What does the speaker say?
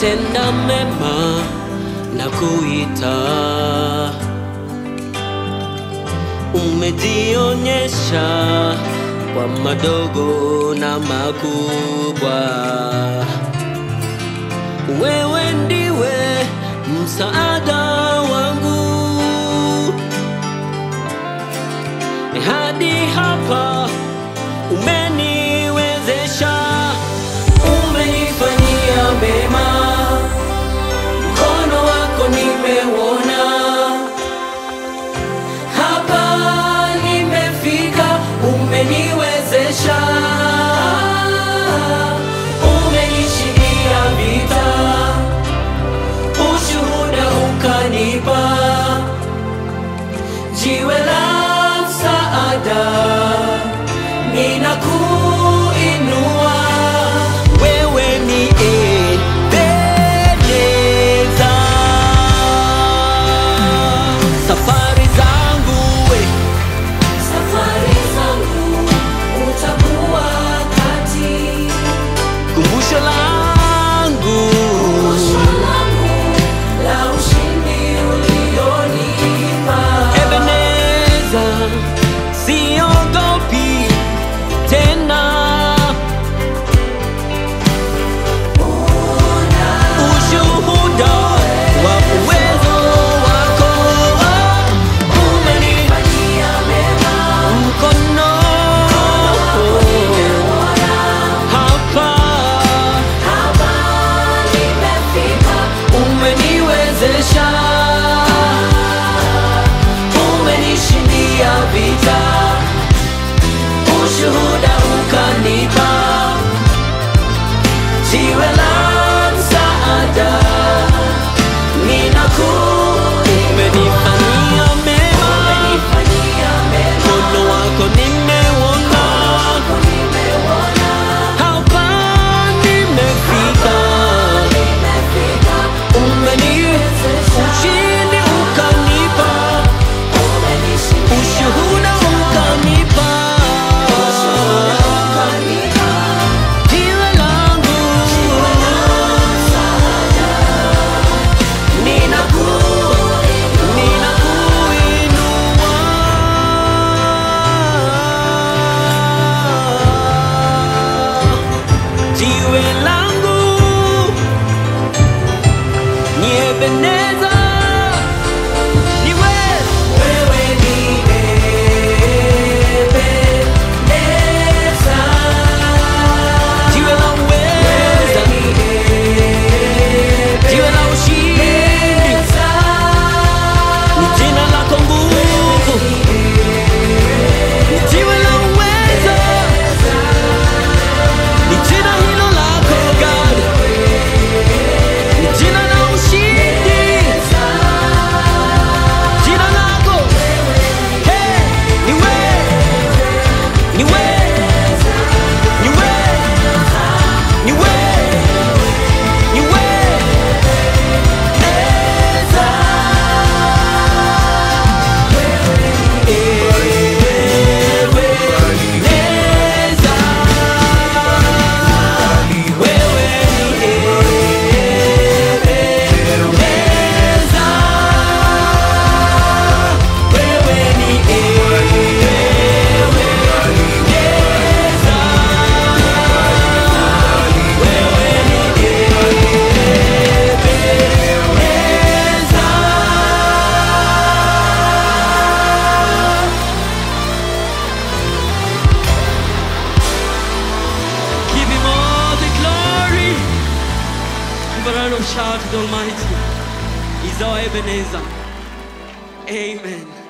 tenda mema na kuita. Umejionyesha kwa madogo na makubwa. Wewe ndiwe msaada wangu hadi hapa umeniwezesha, umenifanyia mema, mkono wako nimeuona, hapa nimefika, umeniwezesha, umenishindia vita, ushuhuda ukanipa jiwe la msaada, ninakuinua wewe ni Ebeneza. Safari zangu we Safari zangu utakuwa kati, kumbusho langu osho langu la ushindi ulionipa. Ebeneza, siogopi tena ushuhuda wa uwezo wako umeni Fanyia mema, mkono hapa hapa nimefika, umeniwezesha umenishindia vita ushuhuda ukanipa jiwe la msaada ninaku umenifanyia mema fanyia mema, mkono wako nimeuona nimeuona, hapa nimefika nimefika, umeni ushindi ukanipa umenishindia ushuhuda ukanipa ukanipa, jiwe langu ninaku ninakuinua jiwe langu ni Ebeneza ni wewe wewe ni Ebeneza jiwe la uweza jiwe la ushindi ni jina lako nguvu ni jiwe la uweza ni jina hilo lako God ni jina la ushindi jina lako hey, ni wewe ni wewe ni wewe ni wewe ni wewe Eza Ewe Eza wewe ni Ebeneza wewe ni Ebeneza wewe ni Ebeneza Give him all the glory. Give a round of shout to the Almighty. He's our Ebenezer. Amen.